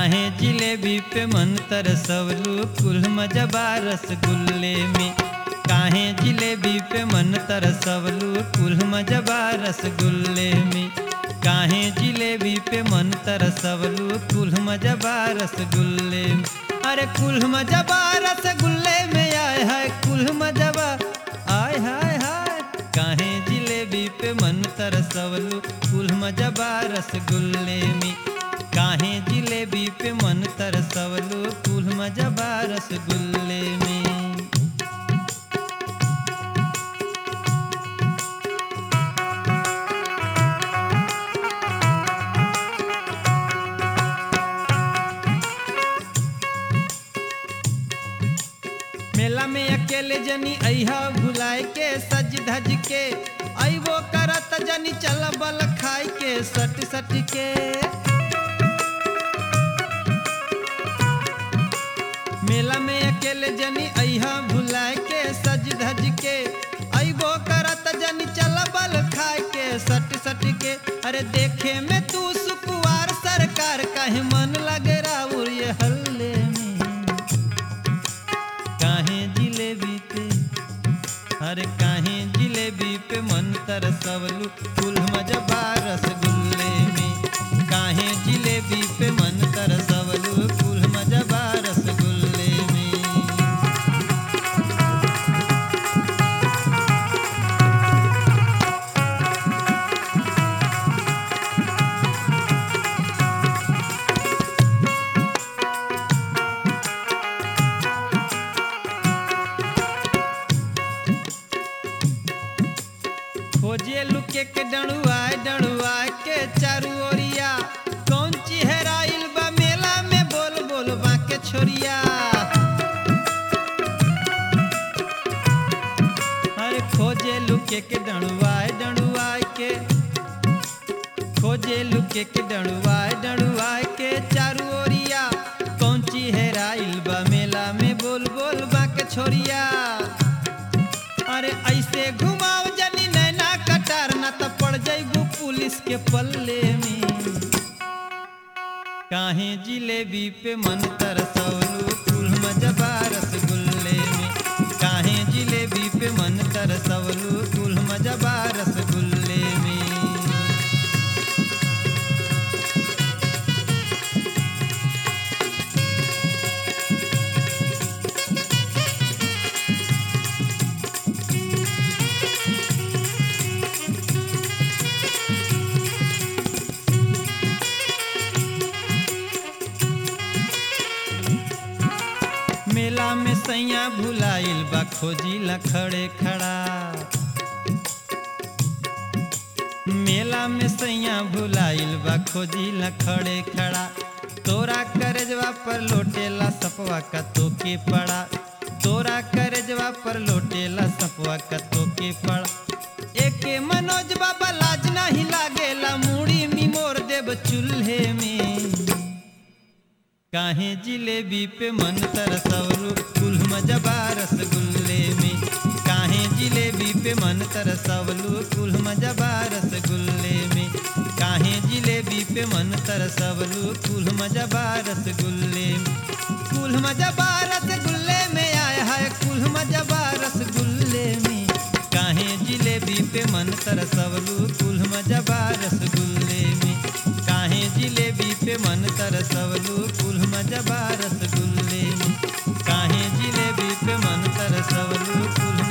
काहे जिलेबी पे मन तरसवलू कुल मजबा रसगुल्ले में काहे जिलेबी पे मन तरसवलू कुल मजबा रसगुल्ले में काहे जिलेबी पे मन तरसवलू कुल मजबा रसगुल्ले में अरे कुल मजबा रसगुल्ले में आय हाय कुल मजबा आय हाय हाय काहे जिलेबी पे मन तरसवलू कुल मजबा रसगुल्ले में काहे जिलेबी पे मन तरसवलू कुल मजबा रसगुल्ले में मेला में अकेले जनी अहा भुलाए के सज धज के अबो करत जनी चल बल खाए के सट सट के मेला में अकेले जनी अहा भुलाए के सज धज के अबो करत जनी चल बल खाए के सट सट के अरे देखे में तू सुकुवार सरकार काहे मन लगे राउर ये हल्ले में काहे जिलेबी पे अरे काहे जिलेबी पे मन तरसवलू कुल मजबा रसगुल्ले में काहे जिलेबी पे मन तरसवलू कुल मजबा रसगुल्ले में खोजे लुके के डणुआए डणुआए के चारू ओरिया कौन चिहराइल बा मेला में बोल बोल बाके छोरिया अरे खोजे लुके के डणुआए डणुआए के खोजे लुके के डणुआए डणुआए के चारू ओरिया कौन चिहराइल बा मेला में बोल बोल बाके छोरिया अरे ऐसे घुमाओ जनी नैना कटार ना तो पड़ जाइबू पुलिस के पल्ले में काहे जिलेबी पे मन तरसवलू कुल मजबा रसगुल्ले में काहे जिलेबी पे मन तरसवलू कुल मजबा रसगुल्ले में मेला में सैया भुलाइल बा खोजी खड़े खड़ा मेला में सैया भुलाइल बा खोजी खड़े खड़ा तोरा करजवा पर लोटेला सपवा का तोके पड़ा तोरा करजवा पर लोटेला सपवा का तोके पड़ा एके मनोज बाबा लाज नहीं लागेला मूड़ी मिमोर देव चूल्हे में काहे जिलेबी पे मन तरसवलू कुल मजबा रसगुल्ले में काहे जिलेबी पे मन तरसवलू कुल मजबा रसगुल्ले में काहे जिलेबी पे मन तरसवलू कुल मजबा रसगुल्ले में कुल मजबा रसगुल्ले में आया है कुल मजबा रसगुल्ले में काहे जिलेबी पे मन तरसवलू कुल मजबा रसगुल्ले में काहे जिलेबी पे मन तरसवलू कुल मजबा रसगुल्ले में काहे जिलेबी पे मन तरसवलू कुल